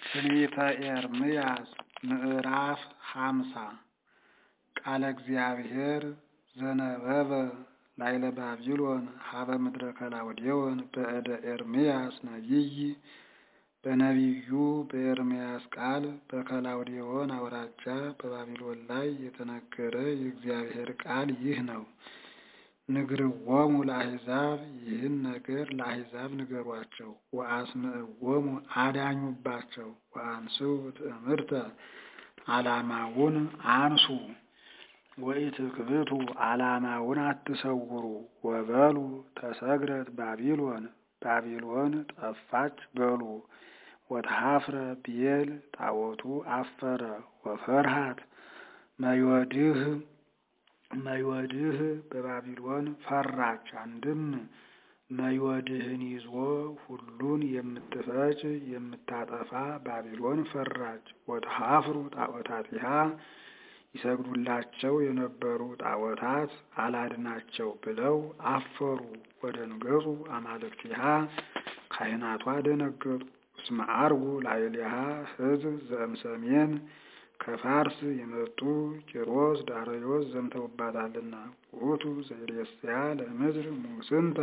ትንቢተ ኤርምያስ ምዕራፍ ሃምሳ ቃለ እግዚአብሔር ዘነበበ ላዕለ ባቢሎን ሀበ ምድረ ከላውዴዎን በእደ ኤርምያስ ነቢይ በነቢዩ በኤርምያስ ቃል በከላውዴዎን አውራጃ በባቢሎን ላይ የተነገረ የእግዚአብሔር ቃል ይህ ነው። ንግርዎሙ ለአሕዛብ ይህን ነገር ለአሕዛብ ንገሯቸው። ወአስምዕዎሙ አዳኙባቸው። ወአንስኡ ትእምርተ ዓላማውን አንሱ። ወኢትክብቱ ዓላማውን አትሰውሩ። ወበሉ ተሰግረት ባቢሎን ባቢሎን ጠፋች በሉ። ወተሐፍረ ብዔል ጣዖቱ አፈረ። ወፈርሃት መዮድህ መዮድህ በባቢሎን ፈራች። አንድም መዮድህን ይዞ ሁሉን የምትፈጅ የምታጠፋ ባቢሎን ፈራች። ወተሐፍሩ ጣዖታቲሃ ይሰግዱላቸው የነበሩ ጣዖታት አላድናቸው ብለው አፈሩ። ወደንገጹ አማልክቲሃ ካህናቷ ደነገጡ። እስመ ዐርጉ ላዕሌሃ ሕዝብ ዘእምሰሜን ከፋርስ የመጡ ቂሮስ ዳርዮስ ዘምተውባታልና። ውእቱ ዘይሬስያ ለምድር ሙስንተ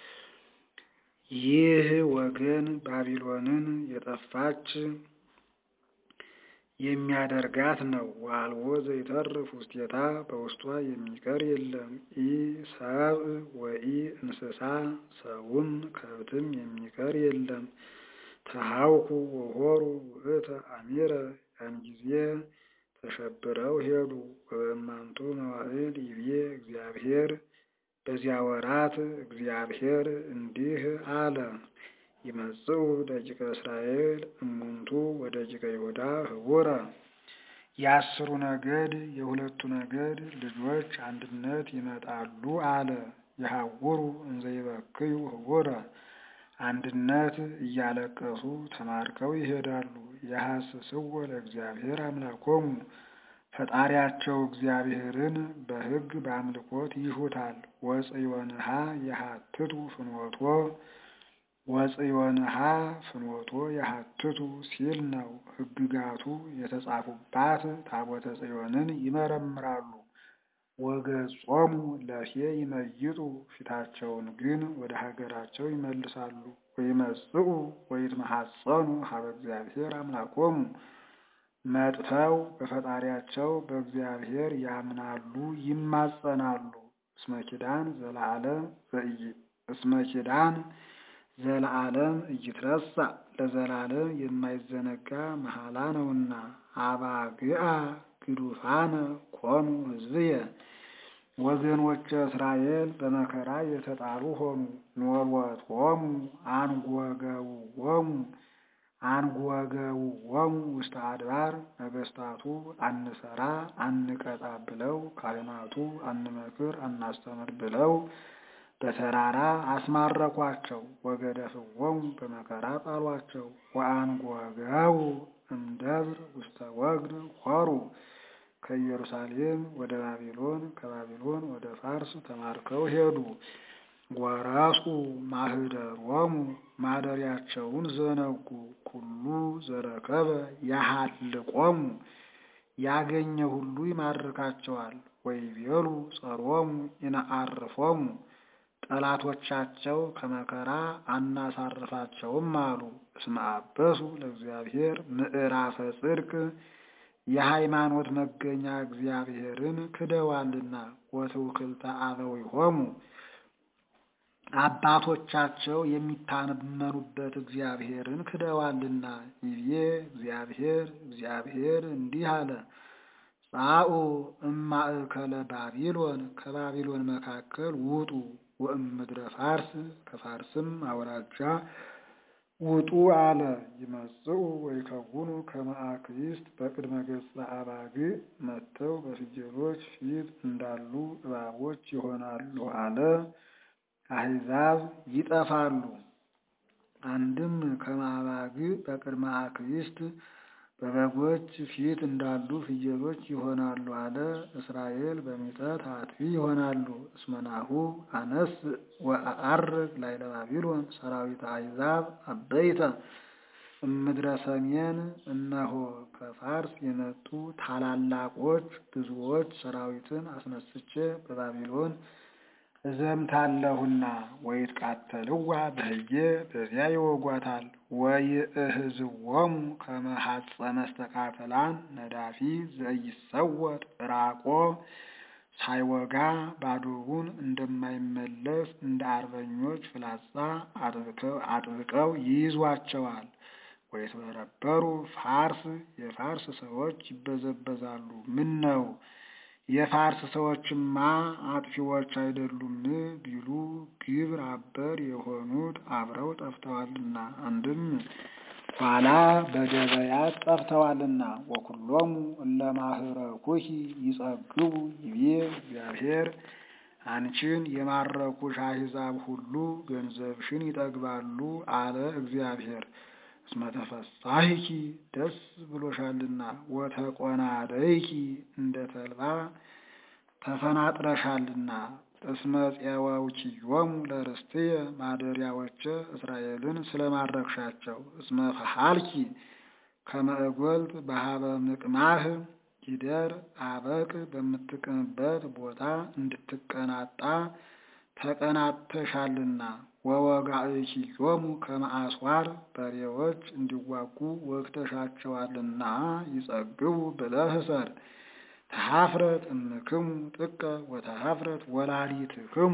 ይህ ወገን ባቢሎንን የጠፋች የሚያደርጋት ነው። ወአልቦ ዘይተርፍ ውስቴታ በውስጧ የሚቀር የለም። ኢ ሰብእ ወኢ እንስሳ ሰውም ከብትም የሚቀር የለም። ተሐውኩ ወሖሩ ውእተ አሚረ ያን ጊዜ ተሸብረው ሄዱ። ወበእማንቱ መዋዕል ይቤ እግዚአብሔር በዚያ ወራት እግዚአብሔር እንዲህ አለ። ይመጽኡ ደቂቀ እስራኤል እሙንቱ ወደቂቀ ይሁዳ ህቡረ የአስሩ ነገድ የሁለቱ ነገድ ልጆች አንድነት ይመጣሉ አለ። የሐውሩ እንዘ ይበክዩ ህቡረ አንድነት እያለቀሱ ተማርከው ይሄዳሉ። የሐስስዎ ለእግዚአብሔር አምላኮሙ ፈጣሪያቸው እግዚአብሔርን በሕግ በአምልኮት ይሹታል። ወጽዮንሃ የሀትቱ ፍኖቶ ወጽዮንሃ ፍኖቶ የሀትቱ ሲል ነው። ሕግጋቱ የተጻፉባት ታቦተ ጽዮንን ይመረምራሉ። ወገጾሙ ለፌ ይመይጡ ፊታቸውን ግን ወደ ሀገራቸው ይመልሳሉ። ወይመጽኡ ወይትመሐፀኑ ሀበ እግዚአብሔር አምላኮሙ መጥተው በፈጣሪያቸው በእግዚአብሔር ያምናሉ፣ ይማጸናሉ። እስመ ኪዳን ዘለዓለም እስመ ኪዳን ዘለዓለም እይትረሳ ለዘላለም የማይዘነጋ መሐላ ነውና። አባግዓ ግዱፋነ ኮኑ ሕዝብየ ወገኖች እስራኤል በመከራ የተጣሉ ሆኑ። ኖሎቶሙ አንጐገውዎሙ አንጐገውዎሙ ውስተ አድባር ነገሥታቱ አንሰራ አንቀጣ ብለው ካህናቱ አንመክር አናስተምር ብለው በተራራ አስማረኳቸው። ወገደፍዎሙ በመከራ ጣሏቸው። ወአንጐገው እምደብር ውስተ ወግድ ሖሩ ከኢየሩሳሌም ወደ ባቢሎን ከባቢሎን ወደ ፋርስ ተማርከው ሄዱ። ወረሱ ማህደሮሙ ማደሪያቸውን ዘነጉ። ኩሉ ዘረከበ ያሃልቆሙ ያገኘ ሁሉ ይማርካቸዋል። ወይቤሉ ጸሮሙ ይነአርፎሙ ጠላቶቻቸው ከመከራ አናሳርፋቸውም አሉ። እስመ አበሱ ለእግዚአብሔር ምዕራፈ ጽድቅ የሃይማኖት መገኛ እግዚአብሔርን ክደዋልና። ወትውክልተ አበዊሆሙ አባቶቻቸው የሚታመኑበት እግዚአብሔርን ክደዋልና። ይቤ እግዚአብሔር እግዚአብሔር እንዲህ አለ። ጻኡ እማእከለ ባቢሎን ከባቢሎን መካከል ውጡ። ወእምድረ ፋርስ ከፋርስም አውራጃ ውጡ አለ። ይመጽኡ ወይከውኑ ከመ አክሊስት በቅድመ ገጸ አባግዕ መጥተው በፍየሎች ፊት እንዳሉ እባቦች ይሆናሉ አለ። አሕዛብ ይጠፋሉ። አንድም ከመ አባግዕ በቅድመ አክሊስት በበጎች ፊት እንዳሉ ፍየሎች ይሆናሉ አለ። እስራኤል በሚጠት አጥፊ ይሆናሉ። እስመናሁ አነስ ወአዐርግ ላዕለ ባቢሎን ሰራዊተ አሕዛብ አበይተ እምድረ ሰሜን እነሆ ከፋርስ የመጡ ታላላቆች ብዙዎች ሰራዊትን አስነስቼ በባቢሎን እዘምታለሁና ወይትቃተልዋ በህዬ በዚያ ይወጓታል። ወይእህዝዎሙ ከመ ሐጸ መስተቃተላን ነዳፊ ዘኢይሰወጥ ዕራቆ ሳይወጋ ባዶውን እንደማይመለስ እንደ አርበኞች ፍላጻ አጥብቀው ይይዟቸዋል። ወይትበረበሩ ፋርስ የፋርስ ሰዎች ይበዘበዛሉ። ምን ነው የፋርስ ሰዎችማ አጥፊዎች አይደሉም ቢሉ ግብር አበር የሆኑት አብረው ጠፍተዋልና፣ አንድም ኋላ በገበያት ጠፍተዋልና። ወኩሎሙ እለ ማህረኩኪ ይጸግቡ ይቤ እግዚአብሔር አንቺን የማረኩሽ አሕዛብ ሁሉ ገንዘብሽን ይጠግባሉ አለ እግዚአብሔር። እስመ ተፈሳሂኪ ደስ ብሎሻልና፣ ወተቆናደይኪ እንደ ተልባ ተፈናጥረሻልና። እስመ ፄወውኪዮሙ ለርስትየ ማደሪያዎቼ እስራኤልን ስለማረክሻቸው። እስመ ፈሃልኪ ከመ እጐልት በሀበ ምቅማህ ጊደር አበቅ በምትቅምበት ቦታ እንድትቀናጣ ተቀናጥተሻልና። ወወጋእኪዮሙ ከመ አስዋር በሬዎች እንዲዋጉ ወግተሻቸዋልና። ይጸግቡ ብለህ እሰር። ተሃፍረት እምክሙ ጥቀ ወተሃፍረት ወላዲትክሙ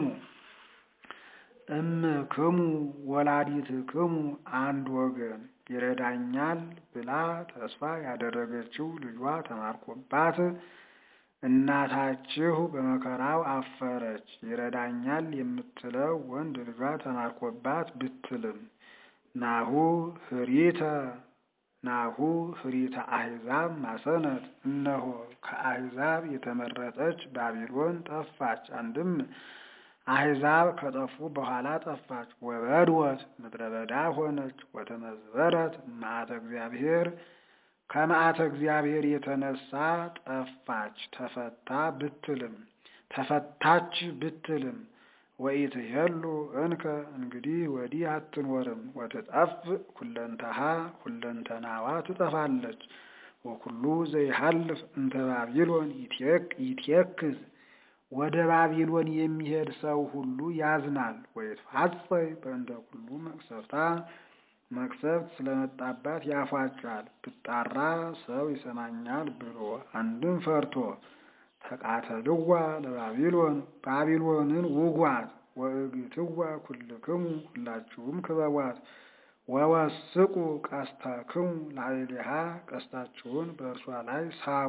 እምክሙ ወላዲትክሙ አንድ ወገን ይረዳኛል ብላ ተስፋ ያደረገችው ልጇ ተማርኮባት እናታችሁ በመከራው አፈረች። ይረዳኛል የምትለው ወንድ ልጇ ተማርኮባት ብትልም ናሁ ህሪተ ናሁ ህሪተ አሕዛብ ማሰነት እነሆ ከአሕዛብ የተመረጠች ባቢሎን ጠፋች። አንድም አሕዛብ ከጠፉ በኋላ ጠፋች። ወበድወት ምድረ በዳ ሆነች። ወተመዝበረት መዓተ እግዚአብሔር ከመዓተ እግዚአብሔር የተነሳ ጠፋች። ተፈታ ብትልም ተፈታች ብትልም ወኢትሄሉ እንከ እንግዲህ ወዲህ አትኖርም። ወትጠፍ ኩለንተሃ ሁለንተናዋ ትጠፋለች። ወኩሉ ዘይሃልፍ እንተ ባቢሎን ይትየክዝ ወደ ባቢሎን የሚሄድ ሰው ሁሉ ያዝናል። ወይትፋጸይ በእንተ ኩሉ መቅሰፍታ መቅሰፍት ስለመጣባት ያፏጫል። ብጣራ ሰው ይሰማኛል ብሎ አንድም ፈርቶ ተቃተልዋ ለባቢሎን ባቢሎንን ውጓት። ወእግትዋ ኩልክሙ ሁላችሁም ክበቧት። ወወስቁ ቀስተክሙ ላዕሌሃ ቀስታችሁን በእርሷ ላይ ሳቡ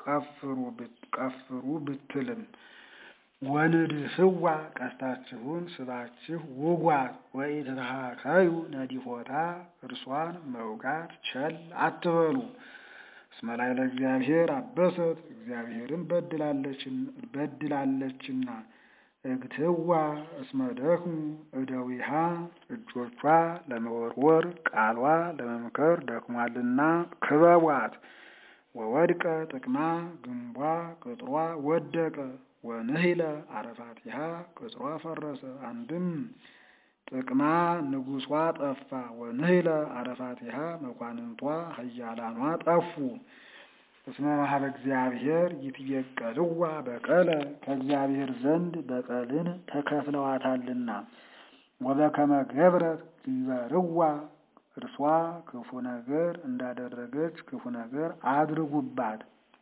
ቀፍሩ ብትልም ወንድስዋ ቀስታችሁን ስባችሁ ውጓት። ወኢትትሃከዩ ነዲፎታ እርሷን መውጋት ቸል አትበሉ። እስመ ላዕለ እግዚአብሔር አበሰት እግዚአብሔርን በድላለችና። እግትዋ እስመ ደክሙ እደዊሃ እጆቿ ለመወርወር ቃሏ ለመምከር ደክሟልና ክበቧት። ወወድቀ ጥቅማ ግንቧ ቅጥሯ ወደቀ። ወንህለ አረፋቲሃ ቅጥሯ ፈረሰ። አንድም ጥቅማ ንጉሷ ጠፋ። ወንህለ አረፋቲሃ መኳንንቷ ኃያላኗ ጠፉ። እስመ መሀበ እግዚአብሔር ይትየቀልዋ በቀለ ከእግዚአብሔር ዘንድ በቀልን ተከፍለዋታልና። ወበከመ ገብረት ይበርዋ እርሷ ክፉ ነገር እንዳደረገች ክፉ ነገር አድርጉባት።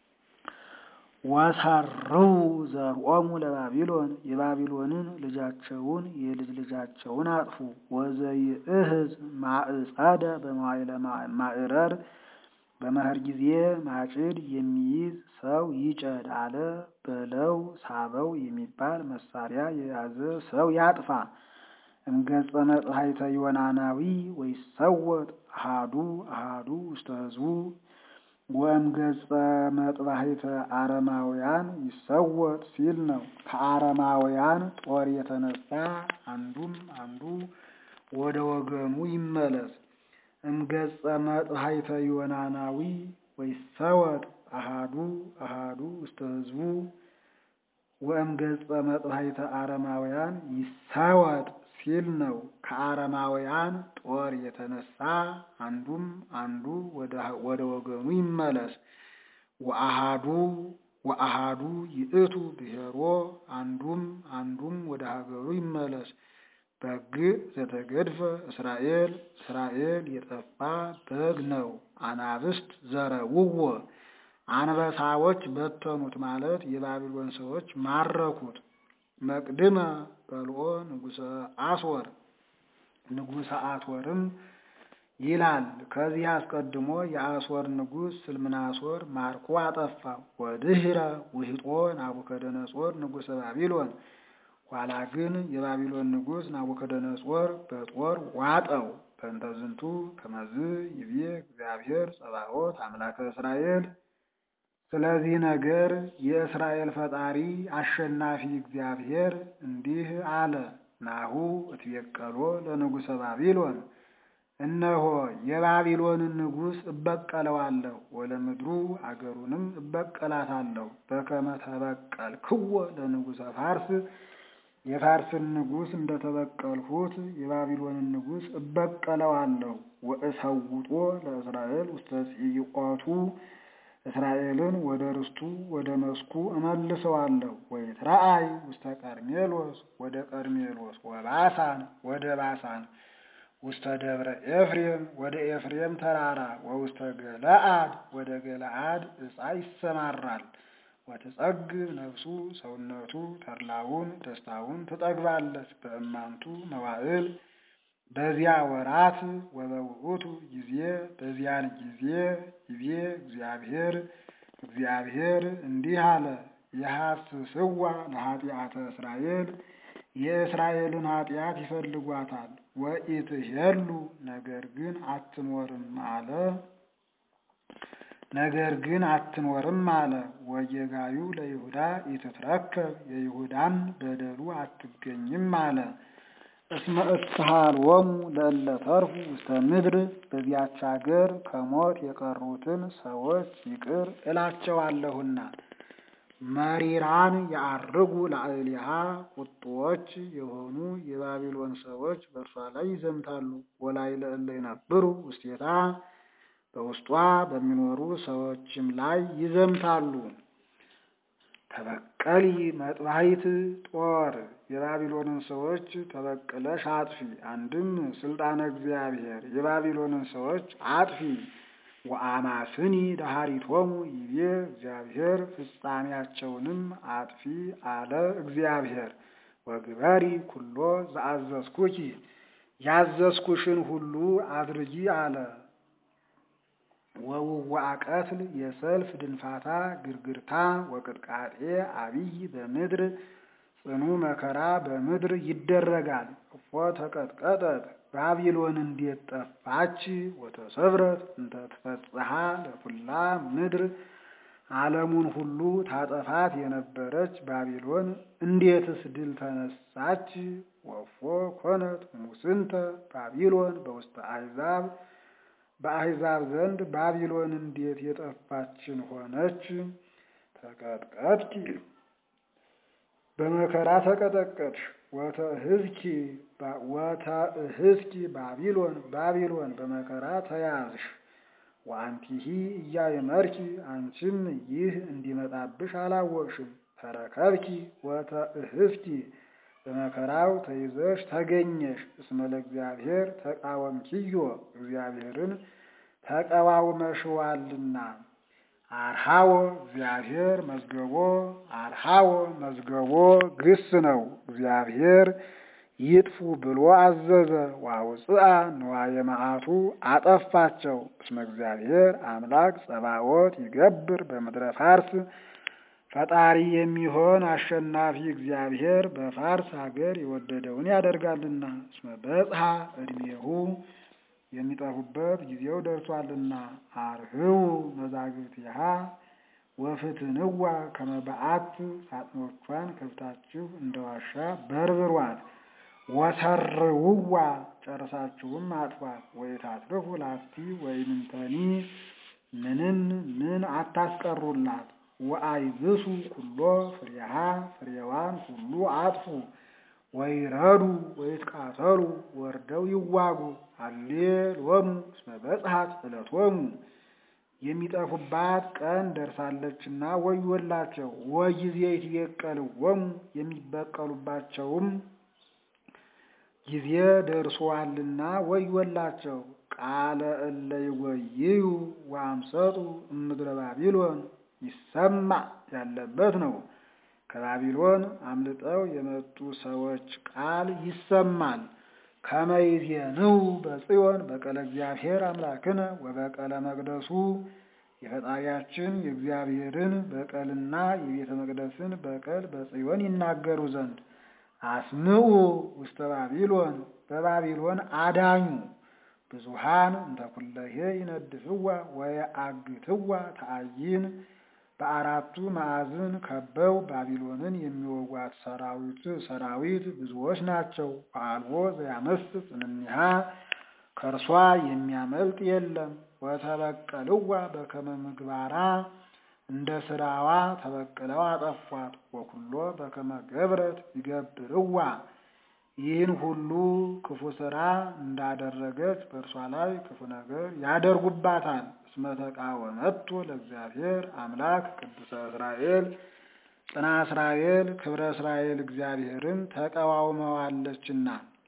ወሰርው ዘርኦሙ ለባቢሎን የባቢሎንን ልጃቸውን የልጅ ልጃቸውን አጥፉ። ወዘይእህዝ ማዕጸደ በመዋዕለ ማዕረር በመኸር ጊዜ ማጭድ የሚይዝ ሰው ይጨድ አለ። በለው ሳበው የሚባል መሳሪያ የያዘ ሰው ያጥፋ። እምገጸ መጽሐይተ ዮናናዊ ወይሰወጥ አሃዱ አሃዱ ውስተ ህዝቡ ወእምገጸ መጥባሕተ አረማውያን ይሰወጥ ሲል ነው። ከአረማውያን ጦር የተነሳ አንዱም አንዱ ወደ ወገኑ ይመለስ። እምገጸ መጥባሕተ ዮናናዊ ወይሰወጥ አሃዱ አሃዱ ውስተ ህዝቡ ወእምገጸ መጥባሕተ አረማውያን ይሰወጥ ሲል ነው። ከአረማውያን ጦር የተነሳ አንዱም አንዱ ወደ ወገኑ ይመለስ። ወአሃዱ ወአሃዱ ይእቱ ብሔሮ አንዱም አንዱም ወደ ሀገሩ ይመለስ። በግ ዘተገድፈ እስራኤል እስራኤል የጠፋ በግ ነው። አናብስት ዘረውዎ አንበሳዎች በተኑት ማለት የባቢሎን ሰዎች ማረኩት። መቅድመ በልኦ ንጉሰ አስወር ንጉሰ አስወርም ይላል። ከዚህ አስቀድሞ የአስወር ንጉሥ ስልምናሶር ማርኮ አጠፋ። ወድህረ ውህጦ ናቡከደነጾር ንጉሰ ባቢሎን ኋላ ግን የባቢሎን ንጉሥ ናቡከደነጾር በጦር ዋጠው። በእንተ ዝንቱ ከመዝ ይቤ እግዚአብሔር ጸባኦት አምላከ እስራኤል። ስለዚህ ነገር የእስራኤል ፈጣሪ አሸናፊ እግዚአብሔር እንዲህ አለ። ናሁ እትቤቀሎ ለንጉሰ ባቢሎን እነሆ የባቢሎንን ንጉሥ እበቀለዋለሁ፣ ወለምድሩ አገሩንም እበቀላታለሁ። በከመ ተበቀልክዎ ለንጉሰ ፋርስ የፋርስን ንጉሥ እንደተበቀልሁት የባቢሎንን ንጉሥ እበቀለዋለሁ። ወእሰውጦ ለእስራኤል ውስተ ጽይቆቱ እስራኤልን ወደ ርስቱ ወደ መስኩ እመልሰዋለሁ። ወይትረአይ ውስተ ቀርሜሎስ ወደ ቀርሜሎስ ወባሳን ወደ ባሳን ውስተ ደብረ ኤፍሬም ወደ ኤፍሬም ተራራ ወውስተ ገለአድ ወደ ገለአድ ዕፃ ይሰማራል። ወትጸግብ ነፍሱ ሰውነቱ ተድላውን ደስታውን ትጠግባለች። በእማንቱ መዋዕል በዚያ ወራት ወበውእቱ ጊዜ በዚያን ጊዜ ይቤ እግዚአብሔር እግዚአብሔር እንዲህ አለ የሐስስዋ ለኃጢአተ እስራኤል የእስራኤልን ኃጢአት ይፈልጓታል። ወኢትሄሉ ነገር ግን አትኖርም አለ ነገር ግን አትኖርም አለ። ወጌጋዩ ለይሁዳ ኢትትረከብ የይሁዳን በደሉ አትገኝም አለ። እስመ እትሃልወሙ ለእለ ተርፉ ውስተ ምድር በዚያች አገር ከሞት የቀሩትን ሰዎች ይቅር እላቸዋለሁና። መሪራን የዐርጉ ላዕሌሃ ቁጡዎች የሆኑ የባቢሎን ሰዎች በእርሷ ላይ ይዘምታሉ። ወላይ ለእለ ይነብሩ ውስቴታ በውስጧ በሚኖሩ ሰዎችም ላይ ይዘምታሉ። ተበቀሊ መጥባይት ጦር የባቢሎንን ሰዎች ተበቅለሽ አጥፊ። አንድም ስልጣነ እግዚአብሔር የባቢሎንን ሰዎች አጥፊ። ወአማስኒ ዳሃሪቶሙ ይቤ እግዚአብሔር ፍጻሜያቸውንም አጥፊ አለ እግዚአብሔር። ወግበሪ ኩሎ ዘአዘዝኩኪ ያዘዝኩሽን ሁሉ አድርጊ አለ። ወውዋአ ቀትል የሰልፍ ድንፋታ ግርግርታ ወቅጥቃጤ አብይ በምድር ጽኑ መከራ በምድር ይደረጋል። እፎ ተቀጥቀጠት ባቢሎን እንዴት ጠፋች? ወተሰብረት እንተ ትፈጽሐ ለኩላ ምድር ዓለሙን ሁሉ ታጠፋት የነበረች ባቢሎን እንዴትስ ድል ተነሳች? ወፎ ኮነት ሙስንተ ባቢሎን በውስተ አሕዛብ በአሕዛብ ዘንድ ባቢሎን እንዴት የጠፋችን ሆነች? ተቀጥቀጥኪ በመከራ ተቀጠቀጥሽ። ወተእህዝኪ ወተእህዝኪ ባቢሎን ባቢሎን በመከራ ተያዝሽ። ወአንቲሂ እያእመርኪ አንቺም ይህ እንዲመጣብሽ አላወቅሽም። ተረከብኪ ወተእህዝኪ በመከራው ተይዘሽ ተገኘሽ። እስመ ለእግዚአብሔር ተቃወምኪዮ እግዚአብሔርን ተቃዋውመሽዋልና። አርሃዎ እግዚአብሔር መዝገቦ አርሃዎ መዝገቦ ግስ ነው። እግዚአብሔር ይጥፉ ብሎ አዘዘ። ዋውፅአ ንዋየ መዓቱ አጠፋቸው። እስመ እግዚአብሔር አምላክ ጸባዖት ይገብር በምድረ ፋርስ ፈጣሪ የሚሆን አሸናፊ እግዚአብሔር በፋርስ ሀገር የወደደውን ያደርጋልና። እስመ በጽሐ ዕድሜሁ የሚጠፉበት ጊዜው ደርሷልና። አርህው መዛግብቲሃ ወፍትንዋ ከመ በዓት ሳጥኖቿን ከፍታችሁ እንደ ዋሻ በርብሯት። ወሰርውዋ ጨርሳችሁም አጥፏት። ወይታትርፉ ላቲ ወይምንተኒ ምንም ምን አታስቀሩላት። ወአይብሱ ኩሎ ፍሬሃ ፍሬዋን ሁሉ አጥፉ። ወይረዱ ወይትቃተሉ ወርደው ይዋጉ። ሃሌሎሙ እስመ በጽሐት ዕለቶሙ የሚጠፉባት ቀን ደርሳለችና ወዮላቸው። ወጊዜ ይትበቀልዎሙ የሚበቀሉባቸውም ጊዜ ደርሶአልና ወዮላቸው። ቃለ እለ ይጎይዩ ወአምሰጡ እምድረ ባቢሎን ይሰማ ያለበት ነው። ከባቢሎን አምልጠው የመጡ ሰዎች ቃል ይሰማል። ከመይዜንው በጽዮን በቀለ እግዚአብሔር አምላክነ ወበቀለ መቅደሱ የፈጣሪያችን የእግዚአብሔርን በቀልና የቤተ መቅደስን በቀል በጽዮን ይናገሩ ዘንድ አስምዑ ውስተ ባቢሎን በባቢሎን አዳኙ ብዙሃን እንተ ኩለሄ ይነድፍዋ ወየአግትዋ ተአይን በአራቱ ማዕዝን ከበው ባቢሎንን የሚወጓት ሰራዊት ሰራዊት ብዙዎች ናቸው። አልቦ ዘያመስጥ እምኔሃ ከእርሷ የሚያመልጥ የለም። ወተበቀልዋ በከመ ምግባራ እንደ ስራዋ ተበቅለው አጠፏት። ወኩሎ በከመ ገብረት ይገብርዋ ይህን ሁሉ ክፉ ስራ እንዳደረገች በእርሷ ላይ ክፉ ነገር ያደርጉባታል። እስመ ተቃወመቶ ለእግዚአብሔር አምላክ ቅዱሰ እስራኤል ጽና እስራኤል ክብረ እስራኤል እግዚአብሔርን ተቃዋውመዋለችና።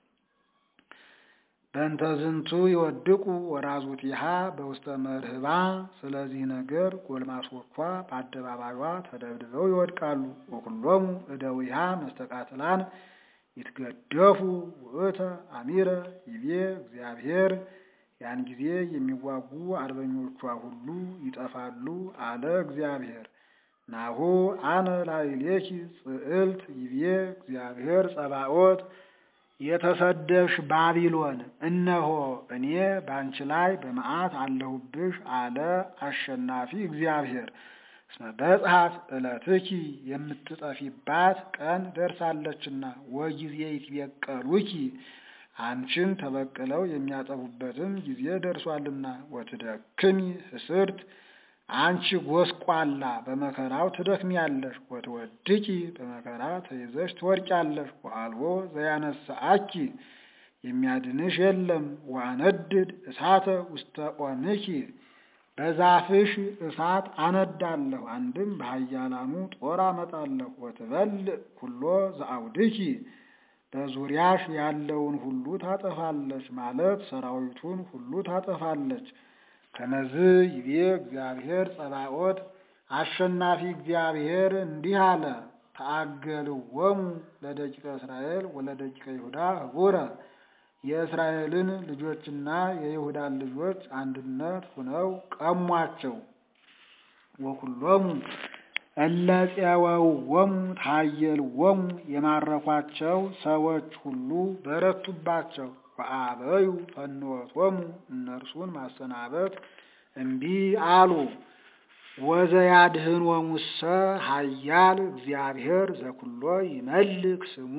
በእንተ ዝንቱ ይወድቁ ወራዙቲሃ በውስተ መርህባ። ስለዚህ ነገር ጎልማሶቿ በአደባባዩዋ ተደብድበው ይወድቃሉ። ወኩሎሙ እደዊሃ መስተቃትላን ይትገደፉ ውእተ አሚረ ይቤ እግዚአብሔር ያን ጊዜ የሚዋጉ አርበኞቿ ሁሉ ይጠፋሉ አለ እግዚአብሔር። ናሁ አነ ላዕሌኪ ጽዕልት ይቤ እግዚአብሔር ጸባኦት የተሰደብሽ ባቢሎን እነሆ እኔ ባንቺ ላይ በመዓት አለሁብሽ አለ አሸናፊ እግዚአብሔር። እስመ በጽሐት ዕለትኪ የምትጠፊባት ቀን ደርሳለችና ወጊዜ ይትበቀሉኪ አንቺን ተበቅለው የሚያጠፉበትም ጊዜ ደርሷልና። ወትደክሚ ህስርት አንቺ ጎስቋላ በመከራው ትደክሚያለሽ። ወትወድቂ በመከራ ተይዘሽ ትወድቂያለሽ። ወአልቦ ዘያነሳአኪ የሚያድንሽ የለም። ወአነድድ እሳተ ውስተ ኦምኪ በዛፍሽ እሳት አነዳለሁ። አንድም በኃያላኑ ጦር አመጣለሁ። ወትበልዕ ኩሎ ዘአውድኪ በዙሪያሽ ያለውን ሁሉ ታጠፋለች ማለት ሰራዊቱን ሁሉ ታጠፋለች። ከመዝ ይቤ እግዚአብሔር ጸባኦት አሸናፊ እግዚአብሔር እንዲህ አለ። ተአገልዎሙ ለደቂቀ እስራኤል ወለደቂቀ ይሁዳ ህቡረ የእስራኤልን ልጆችና የይሁዳን ልጆች አንድነት ሁነው ቀሟቸው። ወኩሎሙ እለ ፄወውዎሙ ታየልዎሙ የማረኳቸው ሰዎች ሁሉ በረቱባቸው። ወአበዩ ፈንወቶሙ እነርሱን ማሰናበት እምቢ አሉ። ወዘያድኅኖሙሰ ኃያል እግዚአብሔር ዘኩሎ ይመልክ ስሙ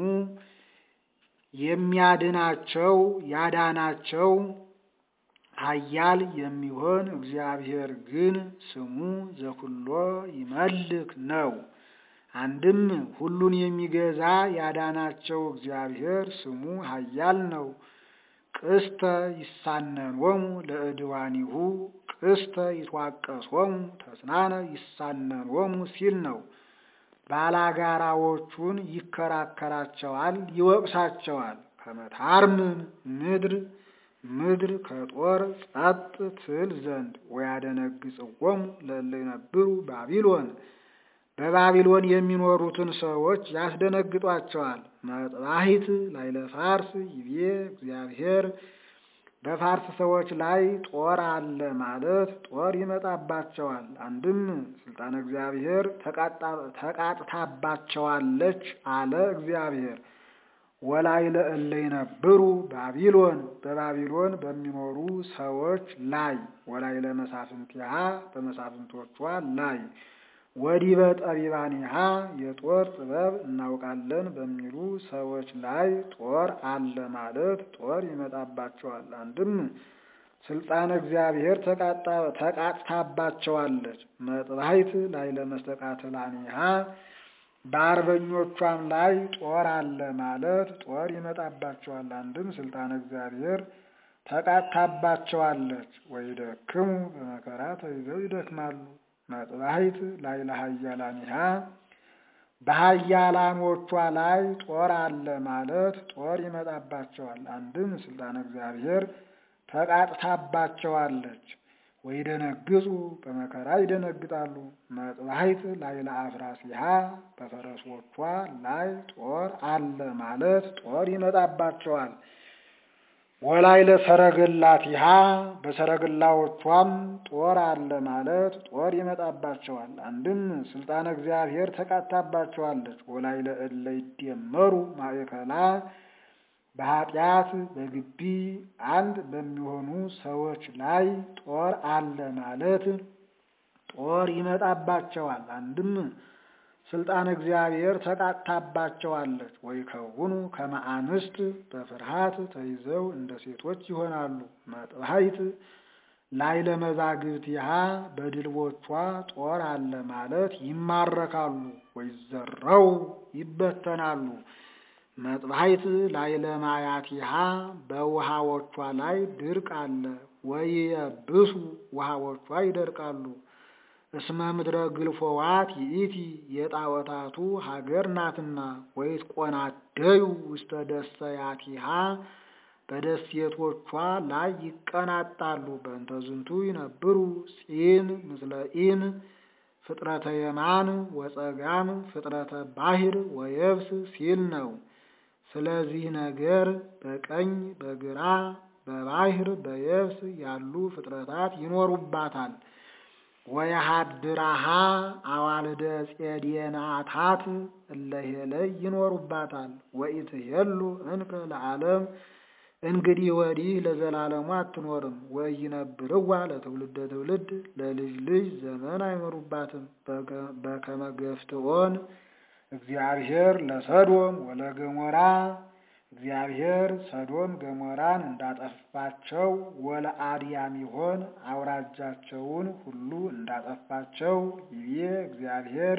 የሚያድናቸው ያዳናቸው ኃያል የሚሆን እግዚአብሔር ግን ስሙ ዘኩሎ ይመልክ ነው። አንድም ሁሉን የሚገዛ ያዳናቸው እግዚአብሔር ስሙ ኃያል ነው። ቅስተ ይሳነኖሙ ለእድዋኒሁ ቅስተ ይትዋቀሶሙ ተስናነ ይሳነኖሙ ሲል ነው። ባላጋራዎቹን ይከራከራቸዋል፣ ይወቅሳቸዋል። ከመታርምም ምድር ምድር ከጦር ጸጥ ትል ዘንድ ወያደነግጽዎሙ ለእለ ይነብሩ ባቢሎን በባቢሎን የሚኖሩትን ሰዎች ያስደነግጧቸዋል። መጥባሂት ላይለ ፋርስ ይቤ እግዚአብሔር በፋርስ ሰዎች ላይ ጦር አለ ማለት ጦር ይመጣባቸዋል። አንድም ስልጣነ እግዚአብሔር ተቃጥታባቸዋለች አለ እግዚአብሔር። ወላይለ እለ ይነብሩ ባቢሎን በባቢሎን በሚኖሩ ሰዎች ላይ ወላይለ መሳፍንቲሃ በመሳፍንቶቿ ላይ ወዲበ ጠቢባኒሃ የጦር ጥበብ እናውቃለን በሚሉ ሰዎች ላይ ጦር አለ ማለት ጦር ይመጣባቸዋል። አንድም ስልጣነ እግዚአብሔር ተቃጥታባቸዋለች። መጥባሂት ላይለ መስተቃትላኒሃ በአርበኞቿም ላይ ጦር አለ ማለት ጦር ይመጣባቸዋል። አንድም ስልጣነ እግዚአብሔር ተቃጥታባቸዋለች። ወይደክሙ በመከራ ተይዘው ይደክማሉ። መጥባሕት ላይ ለኃያላኒሃ በኃያላኖቿ ላይ ጦር አለ ማለት ጦር ይመጣባቸዋል። አንድም ስልጣነ እግዚአብሔር ተቃጥታባቸዋለች። ወይደነግጹ በመከራ ይደነግጣሉ። መጥባሕት ላይ ለአፍራሲሃ በፈረሶቿ ላይ ጦር አለ ማለት ጦር ይመጣባቸዋል። ወላይ ለሰረገላቲሃ በሰረገላዎቿም ጦር አለ ማለት ጦር ይመጣባቸዋል። አንድም ስልጣነ እግዚአብሔር ተቃታባቸዋለች። ወላይ ለእለ ይደመሩ ማእከላ በኃጢአት በግቢ አንድ በሚሆኑ ሰዎች ላይ ጦር አለ ማለት ጦር ይመጣባቸዋል። አንድም ስልጣን እግዚአብሔር ተቃጥታባቸዋለች። ወይ ከውኑ ከመ አንስት በፍርሃት ተይዘው እንደ ሴቶች ይሆናሉ። መጥባሕት ላይ ለመዛግብቲሃ በድልቦቿ ጦር አለ ማለት ይማረካሉ። ወይ ዘረው ይበተናሉ። መጥባሕት ላይ ለማያቲሃ በውሃዎቿ ላይ ድርቅ አለ። ወይየብሱ ውሃዎቿ ይደርቃሉ። እስመ ምድረ ግልፎዋት ይእቲ የጣዖታቱ ሀገር ናትና። ወይትቆናደዩ ውስተ ደሰያቲሃ በደሴቶቿ ላይ ይቀናጣሉ። በእንተ ዝንቱ ይነብሩ ጺን ምስለ ኢን ፍጥረተ የማን ወጸጋም ፍጥረተ ባሕር ወየብስ ሲል ነው። ስለዚህ ነገር በቀኝ በግራ በባሕር በየብስ ያሉ ፍጥረታት ይኖሩባታል። ወየሃድራሃ አዋልደ ጼዴናታት እለሄለይ ይኖሩባታል። ወኢትሄሉ እንከ ለዓለም እንግዲህ ወዲህ ለዘላለሙ አትኖርም። ወኢይነብርዋ ለትውልደ ትውልድ ለልጅ ልጅ ዘመን አይኖሩባትም። በከመ ገፍትዖን እግዚአብሔር ለሰዶም ወለገሞራ እግዚአብሔር ሰዶም ገሞራን እንዳጠፋቸው ወለአድያም ይሆን አውራጃቸውን ሁሉ እንዳጠፋቸው ይቤ እግዚአብሔር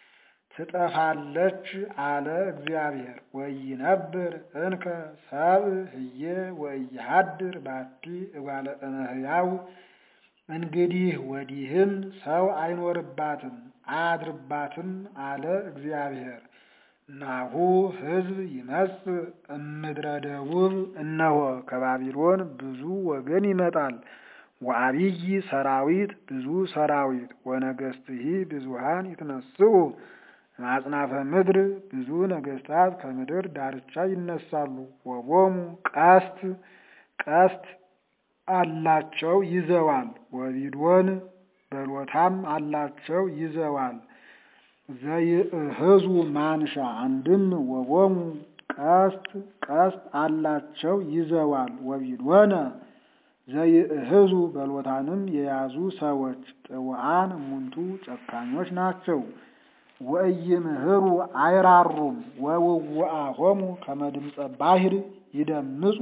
ትጠፋለች አለ እግዚአብሔር። ወይነብር እንከ ሰብእ ህዬ ወኢይሃድር ባቲ እጓለ እመሕያው እንግዲህ ወዲህም ሰው አይኖርባትም አያድርባትም አለ እግዚአብሔር። ናሁ ሕዝብ ይመጽእ እምድረ ደቡብ እነሆ ከባቢሎን ብዙ ወገን ይመጣል። ወአብይ ሰራዊት ብዙ ሰራዊት ወነገስትሂ ብዙሃን ይትነስኡ ማጽናፈ ምድር ብዙ ነገስታት ከምድር ዳርቻ ይነሳሉ። ወቦሙ ቀስት ቀስት አላቸው ይዘዋል። ወቢዶን በሎታም አላቸው ይዘዋል። ዘይእህዙ ማንሻ አንድም ወቦሙ ቀስት ቀስት አላቸው ይዘዋል። ወቢዶነ ዘይእህዙ በሎታንም የያዙ ሰዎች ጥውዓን እሙንቱ ጨካኞች ናቸው። ወኢይምህሩ አይራሩም። ወውውአሆሙ ከመ ድምፀ ባሕር ይደምጹ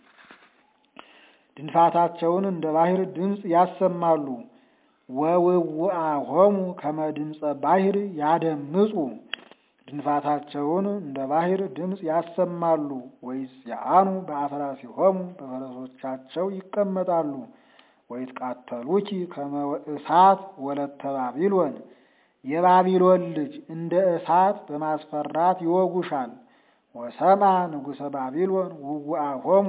ድንፋታቸውን እንደ ባሕር ድምፅ ያሰማሉ። ወውውአሆሙ ከመ ድምፀ ባሕር ያደምጹ ድንፋታቸውን እንደ ባሕር ድምፅ ያሰማሉ። ወይጽአኑ በአፍራሲሆሙ በፈረሶቻቸው ይቀመጣሉ። ወይትቃተሉኪ ከመ እሳት ወለተ ባቢሎን የባቢሎን ልጅ እንደ እሳት በማስፈራት ይወጉሻል። ወሰማ ንጉሠ ባቢሎን ውውአሆሙ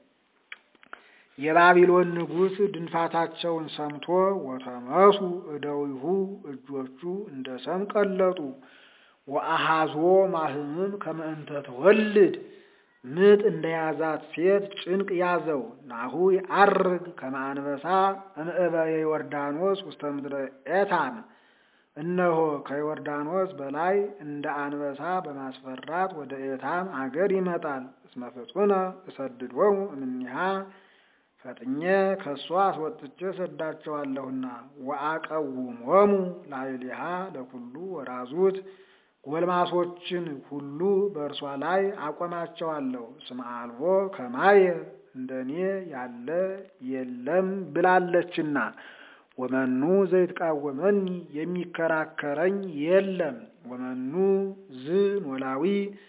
የባቢሎን ንጉሥ ድንፋታቸውን ሰምቶ ወተመሱ እደዊሁ እጆቹ እንደ ሰም ቀለጡ። ወአሃዞ ማህምም ከመ እንተ ትወልድ ምጥ እንደያዛት ሴት ጭንቅ ያዘው። ናሁ ይዐርግ ከመ አንበሳ እምዕበየ ዮርዳኖስ ውስተ ምድረ ኤታም እነሆ ከዮርዳኖስ በላይ እንደ አንበሳ በማስፈራት ወደ ኤታም አገር ይመጣል። እስመ ፍጡነ እሰድዶሙ እምኔሃ ፈጥኜ ከእሷ አስወጥቼ ሰዳቸዋለሁና። ወአቀውሞሙ ላዕሌሃ ለኩሉ ወራዙት ጎልማሶችን ሁሉ በእርሷ ላይ አቆማቸዋለሁ። እስመ አልቦ ከማየ እንደኔ ያለ የለም ብላለችና። ወመኑ ዘይትቃወመኒ የሚከራከረኝ የለም። ወመኑ ዝ ኖላዊ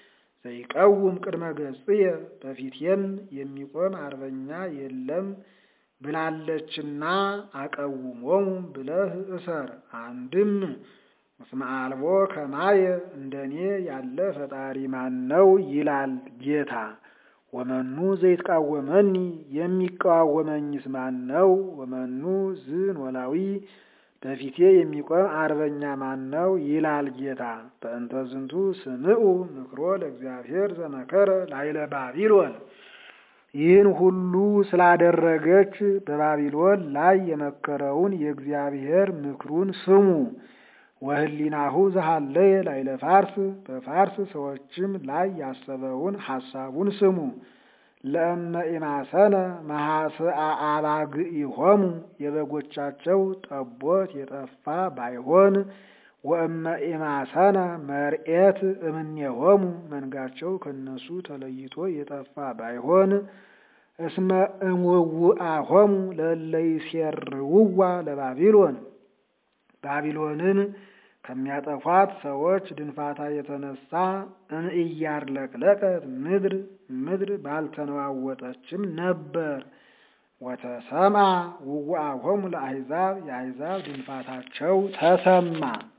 ዘይቀውም ቅድመ ገጽየ በፊቴም የሚቆም አርበኛ የለም ብላለችና አቀውሞሙ ብለህ እሰር። አንድም እስመ አልቦ ከማየ እንደኔ ያለ ፈጣሪ ማን ነው ይላል ጌታ። ወመኑ ዘይትቃወመኒ የሚቃወመኝስ ማን ነው? ወመኑ ዝን ወላዊ በፊቴ የሚቆም አርበኛ ማን ነው ይላል ጌታ። በእንተ ዝንቱ ስምዑ ምክሮ ለእግዚአብሔር ዘመከረ ላይለ ባቢሎን ይህን ሁሉ ስላደረገች በባቢሎን ላይ የመከረውን የእግዚአብሔር ምክሩን ስሙ። ወህሊናሁ ዘሃለየ ላይለ ፋርስ በፋርስ ሰዎችም ላይ ያሰበውን ሐሳቡን ስሙ። ለእመ ኢማሰነ መሐስአ አባግኢሆሙ የበጎቻቸው ጠቦት የጠፋ ባይሆን ወእመ ኢማሰነ መርኤት እምኔሆሙ መንጋቸው ከነሱ ተለይቶ የጠፋ ባይሆን እስመ እምውአሆሙ ለለይሴርውዋ ለባቢሎን ባቢሎንን ከሚያጠፏት ሰዎች ድንፋታ የተነሳ እምእያርለቅለቀት ምድር ምድር ባልተነዋወጠችም ነበር። ወተሰምዐ ውውአሆሙ ለአሕዛብ የአሕዛብ ድንፋታቸው ተሰማ።